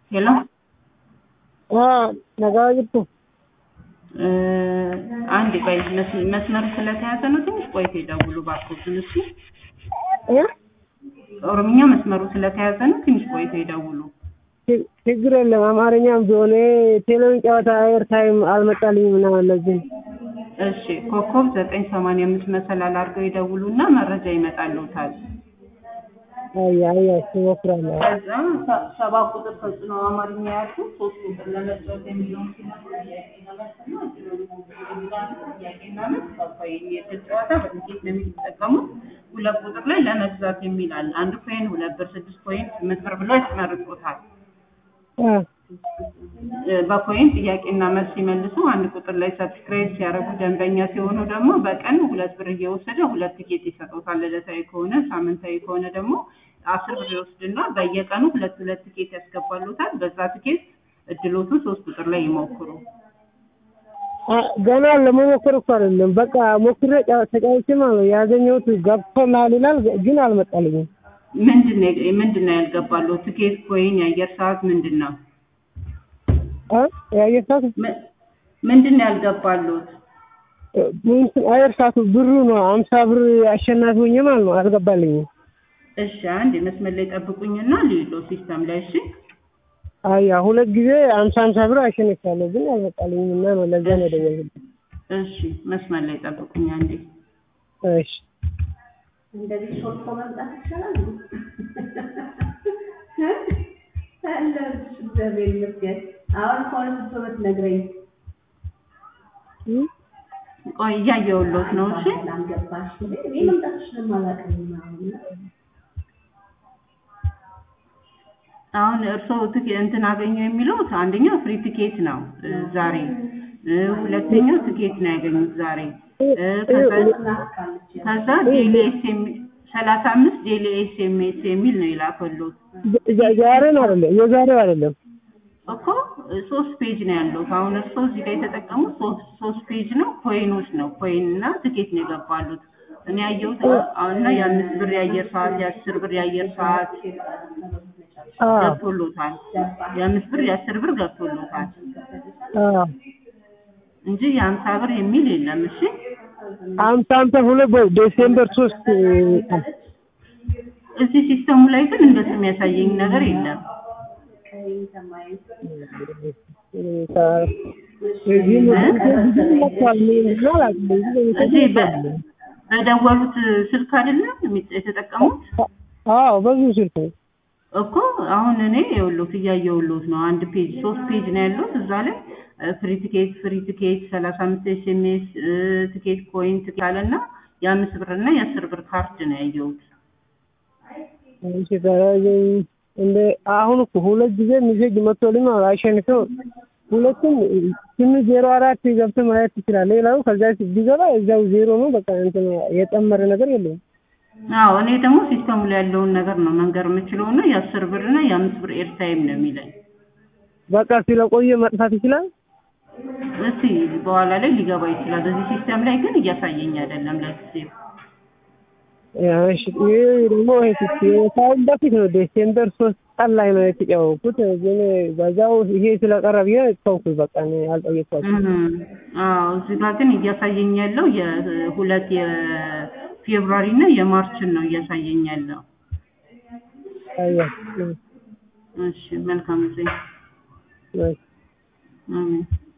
ሄሎ nagaa jirtu አንድ ቆይ መስ- መስመሩ ስለተያዘ ነው። ትንሽ ቆይቶ ይደውሉ እባክዎትን። እሺ ኦሮምኛ መስመሩ ስለተያዘ ነው። ትንሽ ቆይቶ ይደውሉ። ችግር የለም። አማርኛም ቢሆን ቴሌቪዥን ጨዋታ ኤርታይም አልመጣልኝም እና ለዚህ እሺ ኮከብ ዘጠኝ ሰማንያ አምስት መሰላል አድርገው ይደውሉና መረጃ ይመጣልዎታል። አይ አይ እሞክራለሁ። ከዛ ሰ- ሰባ ቁጥር ተጽዕኖ አማርኛ ያሉ ሶስት ቁጥር ለመጫወት የሚለውን ሲነኩ ጥያቄና መልስና እድሉን ይሞክሩ ይላሉ። ጥያቄና መልስ ከፋይ የእድል ጨዋታ በጥቂት ነው የሚጠቀሙት። ሁለት ቁጥር ላይ ለመግዛት የሚል አለ። አንድ ኮይን ሁለት ብር፣ ስድስት ኮይን፣ ስምንት ብር ብሎ ያስመርጦታል። አ እ፣ በኮይን ጥያቄና መልስ ሲመልሱ አንድ ቁጥር ላይ ሰብስክራይብ ሲያደርጉ ደንበኛ ሲሆኑ ደግሞ በቀን ሁለት ብር እየወሰደ ሁለት ቲኬት ይሰጡታል። ዕለታዊ ከሆነ ሳምንታዊ ከሆነ ደግሞ አስር ብር ይወስድና በየቀኑ ሁለት ሁለት ቲኬት ያስገባሉታል። በዛ ቲኬት እድሎቱ ሶስት ቁጥር ላይ ይሞክሩ። አ ገና ለመሞከር እኮ አይደለም። በቃ ሞክሬ ጨዋ- ተጫውቼ ማለት ነው ያገኘሁት ገብቶልሃል ይላል፣ ግን አልመጣልኝም። ምንድን ነው ምንድን ነው ያልገባሉ? ቲኬት፣ ኮይን፣ የአየር ሰዓት ምንድን ነው አ የአየር ሰዓት ም- ምንድን ነው ያልገባሉት? እንትን አየር ሰዓቱ ብሩ ነው አምሳ ብር አሸናፊ ሆኜ ማለት ነው አልገባልኝም። እሺ አንድ መስመር ላይ ጠብቁኝና ሌሎ ሲስተም ላይ እሺ አያ ሁለት ጊዜ አምሳ አምሳ ብር አሸንቻለሁ፣ ግን አልመጣልኝም እና ነው ለዛ ነው የደወልኩት። እሺ መስመር ላይ ጠብቁኝ አንዴ እሺ እንደዚህ ሾልኮ መምጣት ይቻላል? አለሁልሽ፣ እግዚአብሔር ይመስገን። አሁን ከሆነ ስትመት ነግረኝ እ? ቆይ እያየሁሎት ነው እሺ ላልገባሽ እኔ መምጣትሽንም አላውቅም አሁን አሁን እርስዎ ትኬ እንትን አገኙ የሚሉት አንደኛው ፍሪ ቲኬት ነው እ፣ ዛሬ እ፣ ሁለተኛው ቲኬት ነው ያገኙት ዛሬ እ፣ ከዛ ናፍቃለች ከዛ ዴሊ ኤስኤም ሰላሳ አምስት ዴሊ ኤስኤምኤስ የሚል ነው የላከሉት ዛ- ዛሬን አይደለም የዛሬው አይደለም። እኮ እ፣ ሶስት ፔጅ ነው ያለው። አሁን እርስዎ እዚህ ጋር የተጠቀሙት ሶስት ሶስት ፔጅ ነው ኮይኖች ነው ኮይን እና ትኬት ነው የገባሉት። እኔ ያየሁት አሁን እና የአምስት ብር የአየር ሰዓት የአስር ብር የአየር ሰዓት አ ገብቶሎታል። የአምስት ብር የአስር ብር ገብቶሎታል አ እንጂ የሀምሳ ብር የሚል የለም። እሺ አምሳ አምሳ ሁለት ቦይ ዴሴምበር ሶስት እዚህ ሲስተሙ ላይ ግን እንደሱ የሚያሳየኝ ነገር የለም። እዚህ በ- በደወሉት ስልክ አይደለም የሚ- የተጠቀሙት አዎ በዚህ ስልክ ነው። እኮ አሁን እኔ የውሎት እያየሁሎት ነው። አንድ ፔጅ ሶስት ፔጅ ነው ያለሁት እዛ ላይ ፍሪ ቲኬት ፍሪ ቲኬት ሰላሳ አምስት ኤስኤምኤስ ቲኬት ኮይን ቲኬት አለና የአምስት ብር እና የአስር ብር ካርድ ነው ያየሁት። እሺ ታዲያ እንደ አሁን እኮ ሁለት ጊዜ ሚሴጅ መጥቶልኝ ነው አሸንፈው ሁለቱም ስምንት ዜሮ አራት ገብተህ ማየት ትችላለህ። ሌላው ከዛ ቢገባ እዛው ዜሮ ነው። በቃ እንትን የጨመረ ነገር የለውም። አዎ እኔ ደግሞ ሲስተሙ ላይ ያለውን ነገር ነው መንገር የምችለው እና የአስር ብር እና የአምስት ብር ኤርታይም ነው የሚለኝ። በቃ ስለቆየ መጥፋት ይችላል። እስቲ በኋላ ላይ ሊገባ ይችላል። እዚህ ሲስተም ላይ ግን እያሳየኝ አይደለም ለጊዜው። ያው እሺ ይሄ ደግሞ ከአሁን በፊት ነው ዴሴምበር ሶስት ቀን ላይ ነው የተጫወኩት። ግን በዛው ይሄ ስለቀረ ብዬ ተውኩት። በቃ እኔ አልጠየኳቸውም። እም፣ አዎ እዚህ ጋር ግን እያሳየኝ ያለው የሁለት የፌብሩዋሪ እና የማርችን ነው እያሳየኝ ያለው። አያ እሺ መልካም ጊዜ። እሺ አሜን።